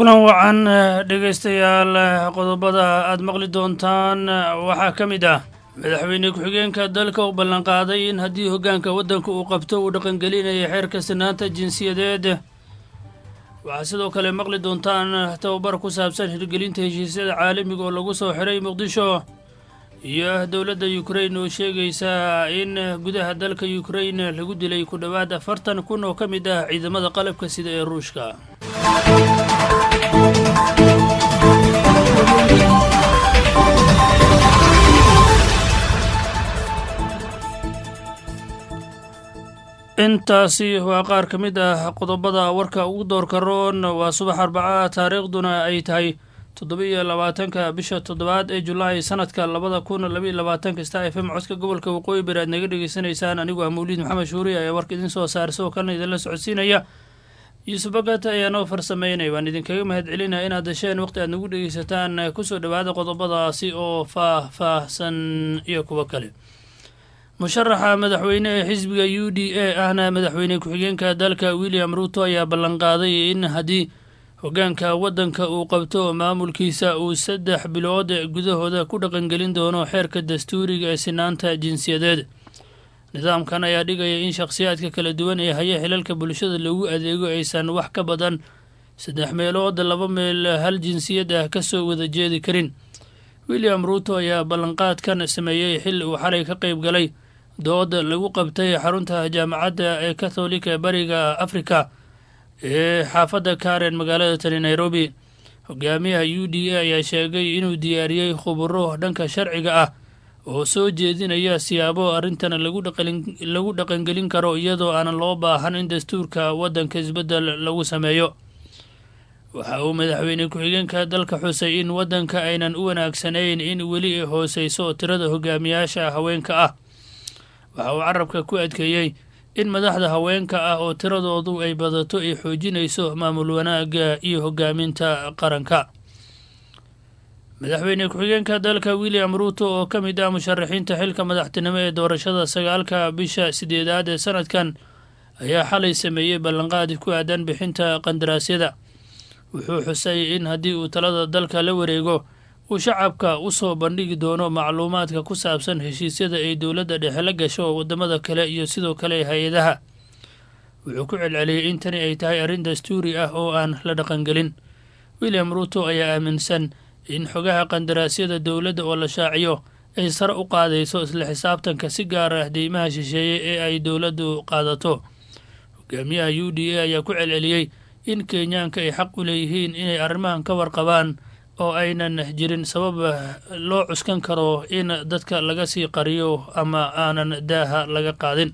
kulan wacan dhegaystayaal qodobada aada maqli doontaan waxaa ka mid ah madaxweyne ku-xigeenka dalka uu ballanqaaday in haddii hoggaanka waddanka uu qabto uu dhaqangelinaya xeerka sinaanta jinsiyadeed waxaa sidoo kale maqli doontaan tababar ku saabsan hirgelinta heshiisyada caalamiga oo lagu soo xiray muqdisho iyo dowladda yukrain oo sheegaysa in gudaha dalka yukrain lagu dilay ku dhowaad afartan kun oo ka mid ah ciidamada qalabka sida ee ruushka intaasi waa qaar ka mid ah qodobada warka ugu doorka roon waa subax arbaca taariikhduna ay tahay toddoba-iyo labaatanka bisha toddobaad ee julaay sanadka labada kun labaiyo labaatanka star f m codka gobolka waqooyi bari aad naga dhegeysanaysaan anigu ah mawliid maxamed shuuri ayaa warka idin soo saara sidoo kalena idinla socodsiinaya yuusuf bagat ayaa noo farsameynaya waan idinkaga mahad celinaya inaad hesheen waqti aad nagu dhegeysataan kusoo dhowaada qodobadaasi oo faah-faahsan iyo kuwo kale musharaxa madaxweyne ee xisbiga u d a ahna madaxweyne ku-xigeenka dalka william ruuto ayaa ballanqaaday in haddii hoggaanka waddanka uu qabto maamulkiisa uu saddex bilood gudahooda ku dhaqangelin doono xeerka dastuuriga ee sinaanta jinsiyadeed nidaamkan ayaa dhigaya in shakhsiyaadka kala duwan ee haya xilalka bulshada lagu adeego aysan wax ka badan saddex meelood laba meel hal jinsiyad ah ka soo wada jeedi karin william ruuto ayaa ballanqaadkan sameeyey xil uu xalay ka qayb galay dood lagu qabtay xarunta jaamacadda ee katholika bariga afrika ee xaafadda karen magaalada tani nairobi hogaamiyaha u d a ayaa sheegay inuu diyaariyey khuburo dhanka sharciga ah oo soo jeedinaya siyaabo arrintan lagu dhaqangelin karo iyadoo aanan loo baahan in dastuurka waddanka isbeddel lagu sameeyo waxa uu madaxweyne ku-xigeenka dalka xusay in waddanka aynan u wanaagsanayn in weli ay hooseyso tirada hogaamiyaasha haweenka ah waxa uu carabka ku adkeeyey in madaxda haweenka ah oo tiradoodu ay badato ay xoojinayso maamul wanaagga iyo hogaaminta qaranka madaxweyne ku-xigeenka dalka william ruuto oo ka mid ah musharaxiinta xilka madaxtinimo ee doorashada sagaalka bisha sideedaad ee sanadkan ayaa xalay sameeyey ballanqaadi ku aadan bixinta qandaraasyada wuxuu xusay in haddii uu talada dalka la wareego uu shacabka u soo bandhigi doono macluumaadka ku saabsan heshiisyada ay dowladda dhexe la gasho waddamada kale iyo sidoo kale hay-adaha wuxuu ku celceliyey in tani ay tahay arrin dastuuri ah oo aan la dhaqangelin william ruuto ayaa aaminsan in xogaha qandaraasyada dowladda oo la shaaciyo ay sare u qaadayso isla xisaabtanka si gaar ah deymaha shisheeye ee ay dowladdu qaadato hogaamiyaha u d a ayaa ku celceliyey in kenyaanka ay xaq u leeyihiin inay arrimahan ka warqabaan oo aynan jirin sabab loo cuskan karo in dadka laga sii qariyo ama aanan daaha laga qaadin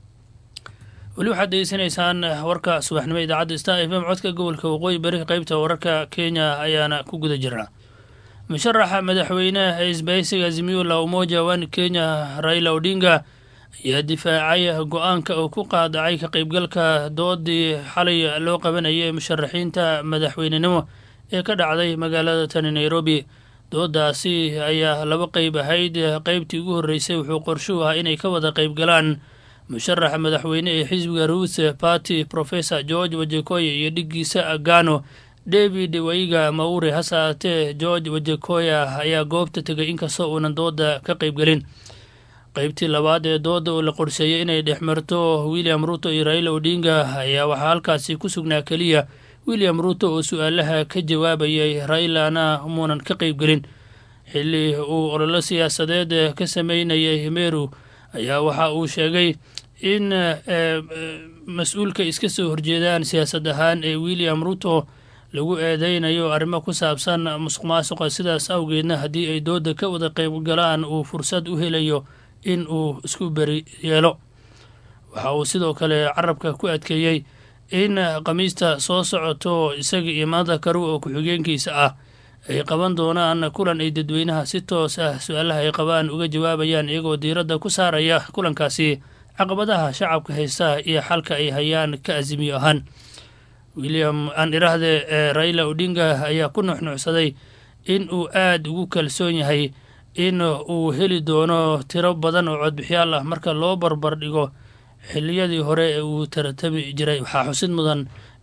weli waxaad degeysanaysaan warka subaxnimo idaacadda star f m codka gobolka waqooyi bari qaybta wararka kenya ayaana ku guda jirnaa musharaxa madaxweyneha ee isbahaysiga azimiola umoja wan kenya raila odinga ayaa difaacay go-aanka uu ku qaadacay ka qaybgalka doodii xalay loo qabanayay musharaxiinta madaxweynenimo ee ka dhacday magaalada tani nairobi doodaasi ayaa laba qeyb ahayd qeybtii ugu horreysay wuxuu qorshuhu ahaa inay ka wada qayb galaan musharaxa madaxweyne ee xisbiga ruuth party professor george wajekoya iyo dhiggiisa agano david waiga maure hase aatee george wajekoya ayaa goobta tegay inkastoo uunan dooda ka qaybgelin qeybtii labaad ee dooda oo la qorsheeyey inay dhex marto william ruto iyo raila odinga ayaa waxaa halkaasi ku sugnaa keliya william ruto oo su-aalaha ka jawaabayay railana muunan ka qaybgelin xilli uu ololo siyaasadeed ka sameynayay meru ayaa waxa uu sheegay in mas-uulka iska soo horjeedaan siyaasad ahaan ee william ruto lagu eedeynayo arrimo ku saabsan musuq maasuqa sidaas awgeedna haddii ay dooda ka wada qaybgalaan uu fursad u helayo in uu isku beri yeelo waxa uu sidoo kale carabka ku adkeeyey in khamiista soo socoto isaga iyo maanta karu oo ku-xigeenkiisa ah ay qaban doonaan kulan ay dadweynaha si toos ah su-aalaha ay qabaan uga jawaabayaan iyagoo diiradda ku saaraya kulankaasi caqabadaha shacabka haysta iyo xalka ay hayaan ka asimiyo ahaan william aan iraahde ee raila odinga ayaa ku nuxnuxsaday in uu aada ugu kalsoon yahay in uu heli doono tiro badan oo codbixiyaal ah marka loo barbar dhigo xiliyadii hore ee uu taratami jiray waxaa xusid mudan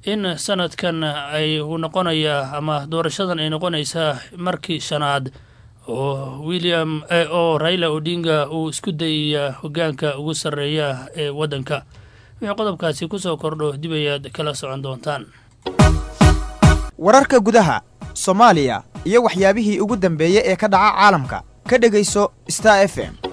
in sanadkan ay noqonayaa ama doorashadan ay noqonaysaa markii shanaad oo william oo raila odinga uu isku dayaya hogaanka ugu sarreeya ee waddanka wixii qodobkaasi kusoo kordho dib ayaad kala socon doontaan wararka gudaha soomaaliya iyo waxyaabihii ugu dambeeyey ee ka dhaca caalamka ka dhegayso star f m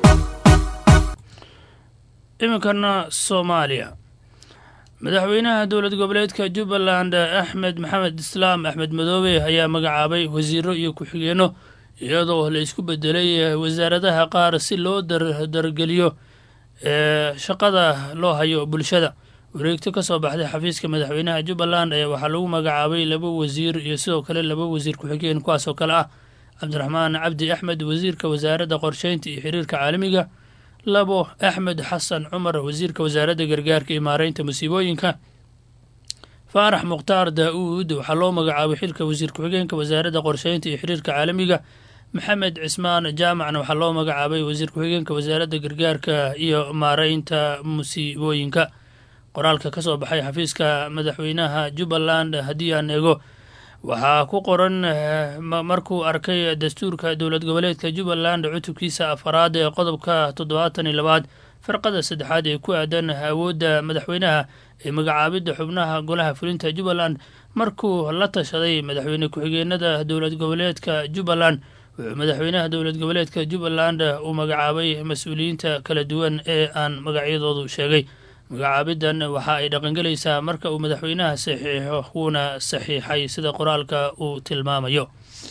iminkana soomaaliya madaxweynaha dowlad goboleedka jubbaland axmed maxamed islaam axmed madoobe ayaa magacaabay wasiiro iyo ku-xigeenno iyadoo la isku bedelay wasaaradaha qaar si loo dardargeliyo ee shaqada loo hayo bulshada wareegto ka soo baxday xafiiska madaxweynaha jubbaland ayaa waxaa lagu magacaabay laba wasiir iyo sidoo kale laba wasiir ku-xigeen kuwaasoo kale ah cabdiraxmaan cabdi axmed wasiirka wasaaradda qorsheynta iyo xiriirka caalamiga labo axmed xasan cumar wasiirka wasaaradda gargaarka iyo maareynta musiibooyinka faarax mukhtaar daa-uud waxaa loo magacaabay xilka wasiir ku-xigeenka wasaaradda qorsheynta iyo xiriirka caalamiga maxamed cismaan jaamacna waxaa loo magacaabay wasiir ku-xigeenka wasaaradda gargaarka iyo maareynta musiibooyinka qoraalka ka soo baxay xafiiska madaxweynaha jubbaland haddii aan eego waxaa ku qoran markuu arkay dastuurka dowlad goboleedka jubbaland cutubkiisa afaraad ee qodobka toddobaatan iyo labaad farqada saddexaad ee ku aadan awoodda madaxweynaha ee magacaabidda xubnaha golaha fulinta jubbaland markuu la tashaday madaxweyne ku-xigeenada dowlad goboleedka jubbaland wuxuu madaxweynaha dowlad goboleedka jubbaland uu magacaabay mas-uuliyiinta kala duwan ee aan magacyadoodu sheegay magacaabidan waxa ay dhaqangelaysaa marka uu madaxweynaha saxiixo wuuna saxiixay sida qoraalka uu tilmaamayo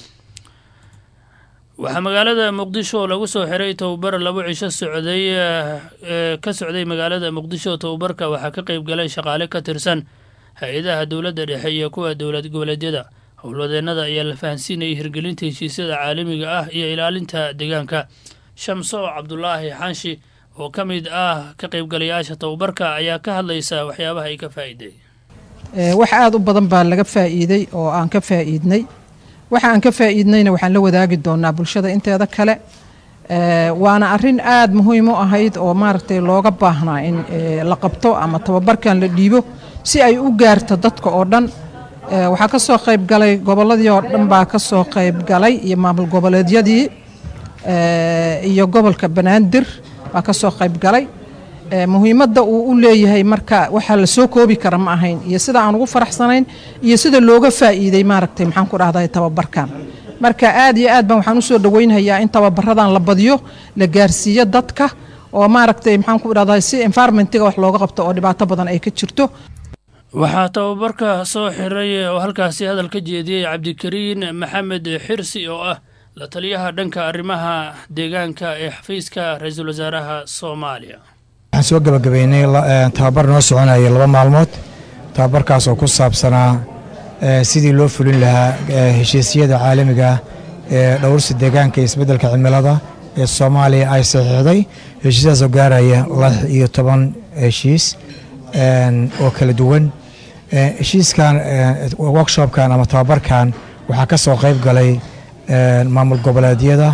waxaa magaalada muqdisho lagu soo xiray tobabar labo cisho socday ka socday magaalada muqdisho tobabarka waxaa ka qeyb galay shaqaale ka tirsan hay-adaha dowladda dhexe iyo kuwa dowlad goboleedyada howlwadeenada ayaa la fahansiinayay hirgelinta heshiisyada caalamiga ah iyo ilaalinta deegaanka shamso cabdulaahi xanshi oo ka mid ah ka qaybgalayaasha tababarka ayaa ka hadlaysa waxyaabaha ay ka faa'iiday wax aada u badan baa laga faa'iiday oo aan ka faa'iidnay waxa aan ka faa'iidnayna waxaan la wadaagi doonaa bulshada inteeda kale waana arrin aada muhiim u ahayd oo maaragtay looga baahnaa in la qabto ama tababarkan la dhiibo si ay u gaarto dadka oo dhan waxaa ka soo qayb galay gobolladii oo dhan baa ka soo qayb galay iyo maamul goboleedyadii iyo gobolka banaadir baa ka soo qayb galay muhiimadda uu u leeyahay marka waxaa la soo koobi kara ma ahayn iyo sida aan ugu faraxsanayn iyo sida looga faa'iiday maaragtay maxaan ku dhahday tababarkan marka aad iyo aad baan waxaan usoo dhaweynhayaa in tababaradan la badiyo la gaarsiiyo dadka oo maaragtay maxaan ku dhahday si environmentiga wax looga qabto oo dhibaato badan ay ka jirto waxaa tababarka soo xiray oo halkaasi hadal ka jeediyey cabdikariin maxamed xirsi oo ah la taliyaha dhanka arrimaha deegaanka ee xafiiska ra-iisul wasaaraha soomaaliya waxaan soo gebagabeynay tababar noo soconaya laba maalmood tababarkaas oo ku saabsanaa sidii loo fulin lahaa heshiisyada caalamiga ee dhowrsi deegaanka iyo isbeddelka cimilada ee soomaaliya ay saxiixday heshiisyadaasoo gaaraya lix iyo toban heshiis oo kala duwan heshiiskan workshopkan ama tababarkan waxaa ka soo qayb galay maamul goboleedyada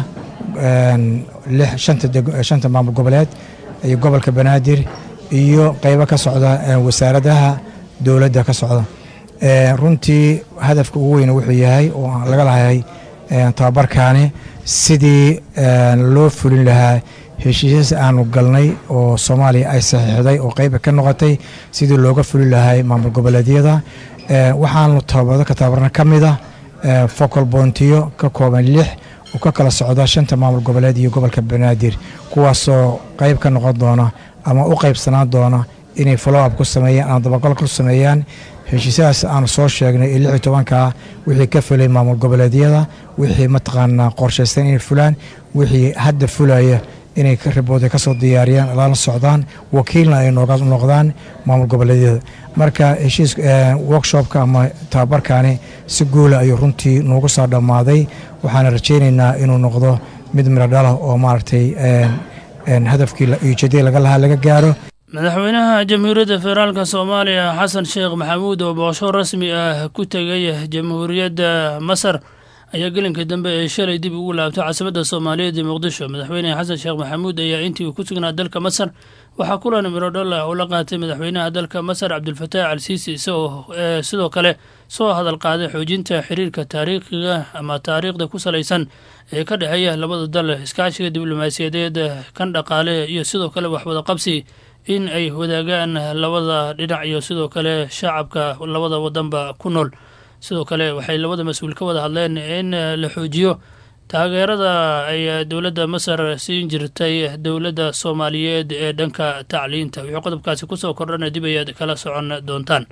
shanta maamul goboleed iyo gobolka banaadir iyo qeybo ka socda wasaaradaha dowladda ka socda runtii hadafka ugu weyn wuxuu yahay oo laga lahay tababarkaani sidii loo fulin lahaa heshiisyas aanu galnay oo soomaaliya ay saxiixday oo qeyba ka noqotay sidii looga fulin lahay maamul goboleedyada waxaanu tababado ka tababarna ka mid ah focal boontiyo ka kooban lix oo ka kala socda shanta maamul goboleed iyo gobolka banaadir kuwaasoo qeyb ka noqon doona ama u qeybsanaan doona inay follow-up ku sameeyaan ama dabaqal ku sameeyaan heshiisyadaas aanu soo sheegnay ee lix iyo tobankaa wixii ka fulay maamul goboleedyada wixii mataqaanaa qorshaysan inay fulaan wixii hadda fulaya inay ribooda ka soo diyaariyaan lana socdaan wakiilna ay nooga noqdaan maamul goboleedyada marka heshiis workshopka ama tababarkaani si guula ayuu runtii noogu soo dhammaaday waxaana rajaynaynaa inuu noqdo mid miro dhalah oo maaragtay hadafkii ujeedadii laga lahaa laga gaaro madaxweynaha jamhuuriyadda federaalka soomaaliya xasan sheekh maxamuud oo boqosho rasmi ah ku tegay jamhuuriyadda masar ayaa gelinka dambe ee shalay dib ugu laabtay caasimada soomaaliyeed ee muqdisho madaxweyne xasan sheekh maxamuud ayaa intii uu ku sugnaa dalka masar waxaa kulan mirodhola uu la qaatay madaxweynaha dalka masar cabdulfataax al siisi isagoo sidoo kale soo hadal qaaday xoojinta xiriirka taariikhiga ama taariikhda ku salaysan ee ka dhexeeya labada dal iskaashiga diblomaasiyadeed kan dhaqaale iyo sidoo kale waxwada qabsi in ay wadaagaan labada dhinac iyo sidoo kale shacabka labada wadanba ku nool sidoo kale waxay labada mas-uul ka wada hadleen in la xoojiyo taageerada ay dowladda masar siin jirtay dowladda soomaaliyeed ee dhanka tacliinta wixii qodobkaasi kusoo kordhana dib ayaad kala socon doontaan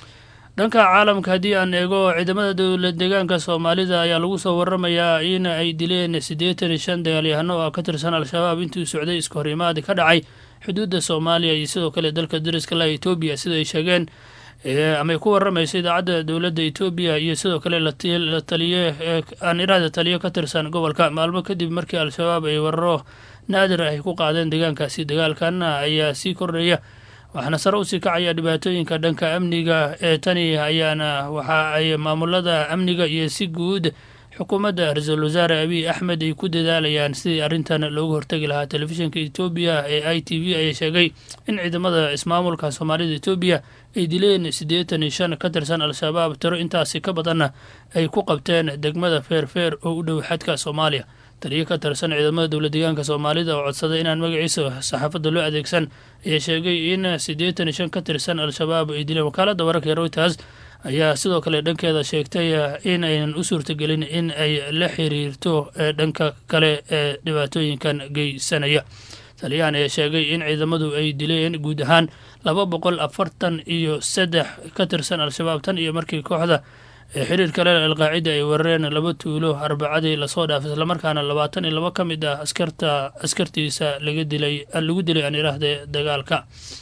dhanka caalamka haddii aan eego ciidamada dowlad deegaanka soomaalida ayaa lagu soo waramayaa in ay dileen siddeetan iyo shan dagaalyahano oo ka tirsan al-shabaab intii socday iska horimaad ka dhacay xuduudda soomaaliya iyo sidoo kale dalka dariska laha etoobiya sida ay sheegeen amay ku waramaysa idaacadda dowladda etoobiya iyo sidoo kale la taliye aan iraada taliyo ka tirsan gobolka maalmo kadib markii al-shabaab ay wararo naadir ay ku qaadeen deegaankaasi dagaalkana ayaa sii kordhaya waxaana sare usii kacaya dhibaatooyinka dhanka amniga ee tani ayaana waxa ay maamulada amniga iyo si guud xukuumadda ra-iisul wasaare abiy axmed ay ku dadaalayaan sidii arrintan loogu hortegi lahaa telefishinka etoobiya ee i t v ayaa sheegay in ciidamada ismaamulka soomaalida etoobiya ay dileen siddeetan iyo shan ka tirsan al-shabaab tiro intaasi ka badanna ay ku qabteen degmada feerfeer oo u dhow xadka soomaaliya taliyo ka tirsan ciidamada dowlad deegaanka soomaalida oo codsaday inaan magaciisa saxaafadda loo adeegsan ayaa sheegay in siddeetan iyo shan ka tirsan al-shabaab ay dileen wakaaladda wararka ee reuters ayaa sidoo kale dhankeeda sheegtay in aynan u suurtagelin in ay la xiriirto dhanka kale ee dhibaatooyinkan geysanaya taliyahan ayaa sheegay in ciidamadu ay dileen guud ahaan laba boqol afartan iyo saddex ka tirsan al-shabaab tan iyo markii kooxda xiriir kale alqaacida ay weerareen laba tuulo arbacadii lasoo dhaafay islamarkaana labaatan iyo laba ka mid ah askarta askartiisa laga dilay lagu dilay aan iraahde dagaalka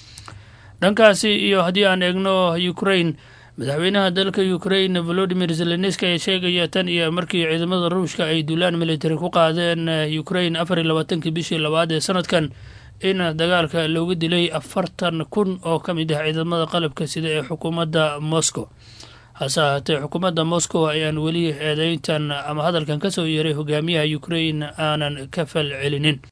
dhankaasi iyo haddii aan eegno ukraine madaxweynaha dalka ukraine volodimir zelenski ayaa sheegaya tan iyo markii ciidamada ruushka ay duulaan militari ku qaadeen ukraine afar iyo labaatankii bishii labaad ee sanadkan in dagaalka looga dilay afartan kun oo ka mid ah ciidamada qalabka sida ee xukuumadda moscow hase ahaatee xukuumadda moscow ayaan weli eedeyntan ama hadalkan ka soo yeeray hogaamiyaha ukraine aanan ka fal celinin